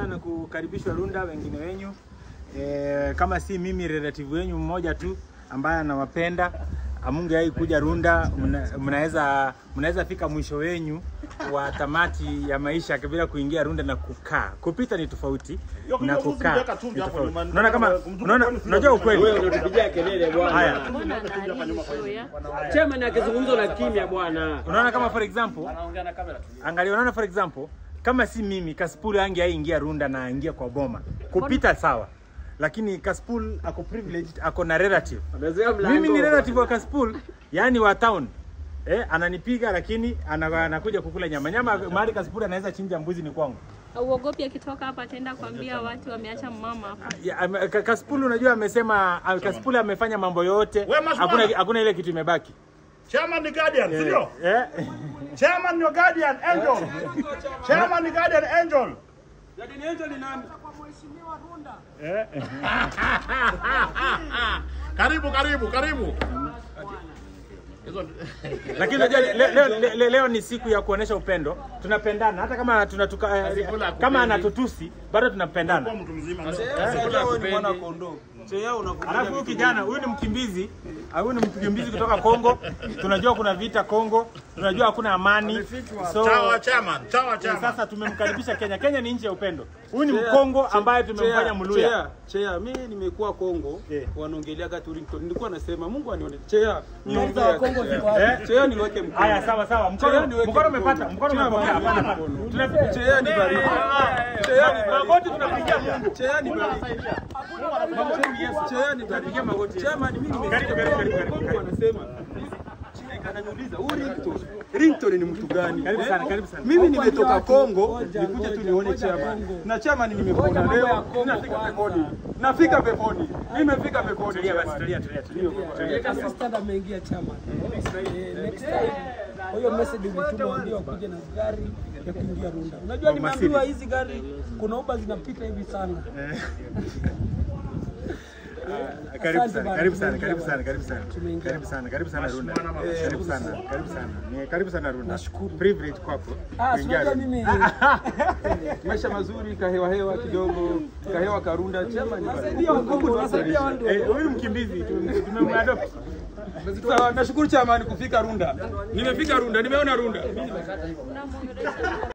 sana kukaribishwa Runda, wengine wenyu e, kama si mimi relative wenyu mmoja tu ambaye anawapenda amungeai kuja Runda, mna- mnaweza mnaweza fika mwisho wenyu wa tamati ya maisha bila kuingia Runda na kukaa. Kupita ni tofauti Yo, na kuja kukaa kuweka ni chumvi hapo tofauti. nyumbani. Unaona kama Mzungu unaona, kwani sio unajua kufanya. ukweli Wewe unatupigia kelele bwana. haya. Mbona analishoya? Chairman akizungumza na kimya bwana. Unaona kama for example, angalia, unaona for example, kama si mimi Kaspul ange aingia Runda na aingia kwa boma kupita sawa, lakini Kaspul ako privileged, ako na relative. Amezoea mlango. Mimi ni relative wa Kaspul, yani wa town eh, ananipiga lakini ana- anakuja kukula nyama nyama. Mahali Kaspul anaweza chinja mbuzi ni kwangu. Uogopi akitoka hapa ataenda kuambia watu wameacha mama hapa. Ya, ame- Ka- Kaspul unajua amesema ah, Kaspul amefanya mambo yote, We, Maswana. hakuna hakuna ile kitu imebaki. Chairman ni guardian, si ndio? Eh, Chairman ni guardian angel. Chairman ni guardian angel. eh. Karibu, karibu, karibu. Hizo Lakini unajua le, leo, le, le, leo ni siku ya kuonesha upendo. Tunapendana hata kama tunatuka, eh, Asikula kama kupendi. anatutusi bado tunapendana. kwa mtu mzima. Alafu huyu kijana huyu ni mkimbizi, ah, huyu ni mkimbizi kutoka Kongo. Tunajua kuna vita Kongo, tunajua hakuna amani. So Chawa chairman, chawa eh, chairman. sasa tumemkaribisha Kenya. Kenya ni nchi ya upendo. Huyu ni Mkongo ambaye tumemfanya Mluya. Chea, chea, mimi nimekuwa Kongo, Yeah. wanaongelea Turington. Nilikuwa nasema Mungu anione. Chea, Kwanza wa Kongo ziko wapi? Eh? chea niweke mkono. Haya, sawa sawa. Mkono Chea niweke mkono mkono. umepata, mkono Chea umepokea. niweke Hapana, hapana. mkono. Tuna- Chea ni baridi. Chea ni baridi. Magoti tunapigia Mungu. Chea ni baridi. Chea ni baridi. Chairman, mimi nimesikia Karibu, karibu, karibu, karibu. Kongo wanasema ananiuliza huyu Rington, Rington ni mtu gani? Karibu Eh? sana, karibu sana. Mimi nimetoka Kongo, Ngoja, nikuja tu ngoja, nione ngoja chairman. Kongo. Na chairman nimepona Ngoja mambo ya leo, Kongo nafika kwanza. peponi. Nafika peponi. Nimefika peponi. Tulia basi, chairman. tulia, tulia, tulia. Weka assistant ameingia chama. Eh, next time kwa hiyo message ulituma waambie wakuje na gari ya kuingia Runda. Unajua nimeambiwa hizi gari kuna uba zinapita hivi sana. Karibu Asante sana, bana, karibu sana, tumeingia karibu sana, bana. karibu sana. Tumeingia. Karibu sana, karibu sana Runda. Karibu sana, karibu sana. Ni karibu sana Runda. Nashukuru. Privilege kwako. Ah, kuingia sio Runda. mimi Maisha mazuri, kahewa hewa kidogo, kahewa karunda. Chairman, nasaidia Wakongo, nasaidia watu. Eh, huyu mkimbizi tum- tumemadopt. Sawa, nashukuru chairman kufika Runda. Nimefika Runda, nimeona Runda. Unamwongelesha